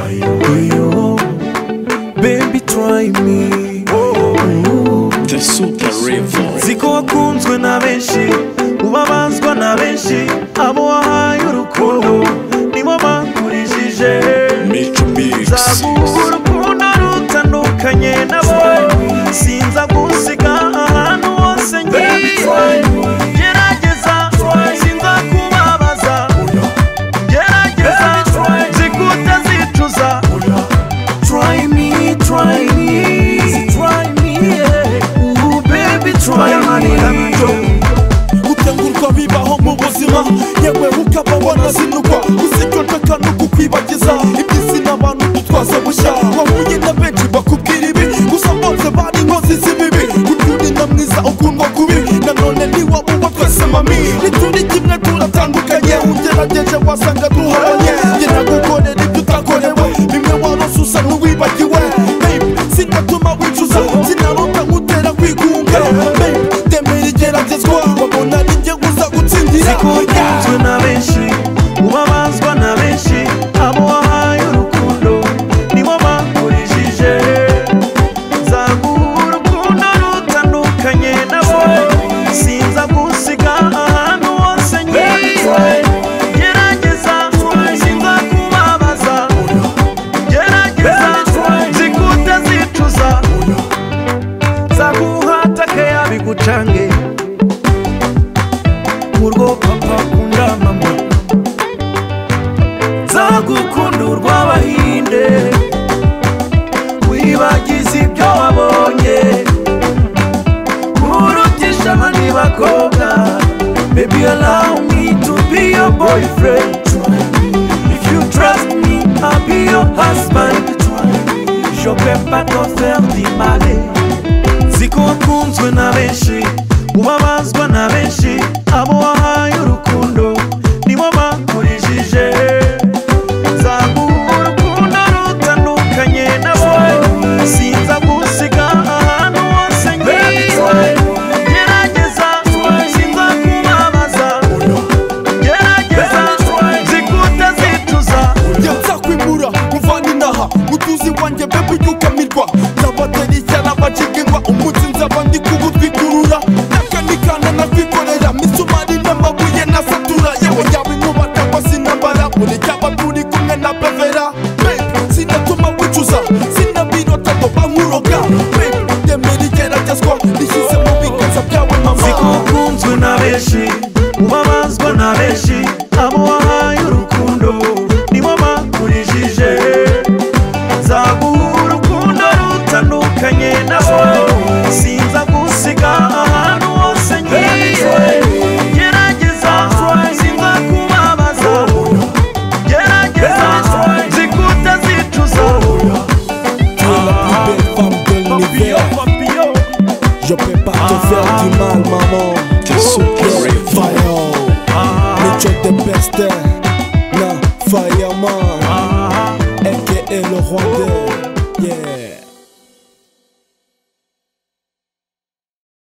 Yo, baby try me The Super Revolt. ziko wakunzwe na benshi ubabazwa na benshi abo wahaye urukundo nibo bakurijije Mitch Biggs. nzaguha urukundo rutandukanye nabo sinza gusiga ahantu hose ngiye gerageza sinza kubabaza gerageza zikute zicuza Try me, try me, try me, yeah. Ooh, baby, try me. gutengurwa bibaho mu buzima yewe ukaba wanazinugwa uzicocoka no kukwibagiza iby'izina abantu dutwaza bushya wahuye na benshi bakubwira ibi gusa bose bari inkozi z'ibibi kuturina mwiza ukundwa kubi nanone ntiwaba uba twese mami nituri kimwe turatandukanye ugerageje wasanga duharanye ngeragukorera ibyo utakorewe bimwe warosusa n'uwibagiwe Baby, sinatuma wicuza sinaruta nkutera kwigunga Baby, temera igeragezwa wabona nijye uza gutsindira Zikunzwe na benshi, ubabazwa na benshi, abo wahaye urukundo, nibo bakurijije. Nzaguha urukundo rutandukanye nabo, sinza gusiga ahantu hose ngiye. Gerageza, sinza kubabaza. Gerageza, zikute zicuza. Nzaguha takaya bigucange urwo papa akunda mama nzagukunda urw'abahinde wibagize ibyo wabonye urutisha abandi bakobwa baby allow me to be your boyfriend if you trust me i'll be your husband je peux pas te faire du mal ziko wakunzwe na benshi ubabazwa na benshi abo wahaye urukundo nibo bakurijije nzaguha urukundo rutandukanye nabo sinza gusiga ahantu hose ngiye gerageza sinza kubabaza gerageza zikute zicuza nzakwimura muvana inaha mutuzi wanjye bebe uyukamirwa nzabatera ishyana bacika ingwa umutsi nzaba ndi kugutwikurura nakanikana nabikorera misumari n'amabuye nasatura yewe yaba inkuba cyangwa se intambara buri cyaba turi kumwe na bevera Babe, sinatuma wicuza sinabirota ndoba nkuroga Babe, ndemera igeragezwa rishyize mu biganza byawe mama zikokunzwe na benshi ubabazwa na benshi abo wahaye urukundo nibo bakurijije nzaguha urukundo rutandukanye nabo sinza gusiga ahantu hose ngiye gerageza sinza kubabaza gerageza zikute zicuza plus belle femme de l'univers. Je peux pas te faire du mal, maman. The Super Yes, Revolt. fire. Mais tu es des bestes.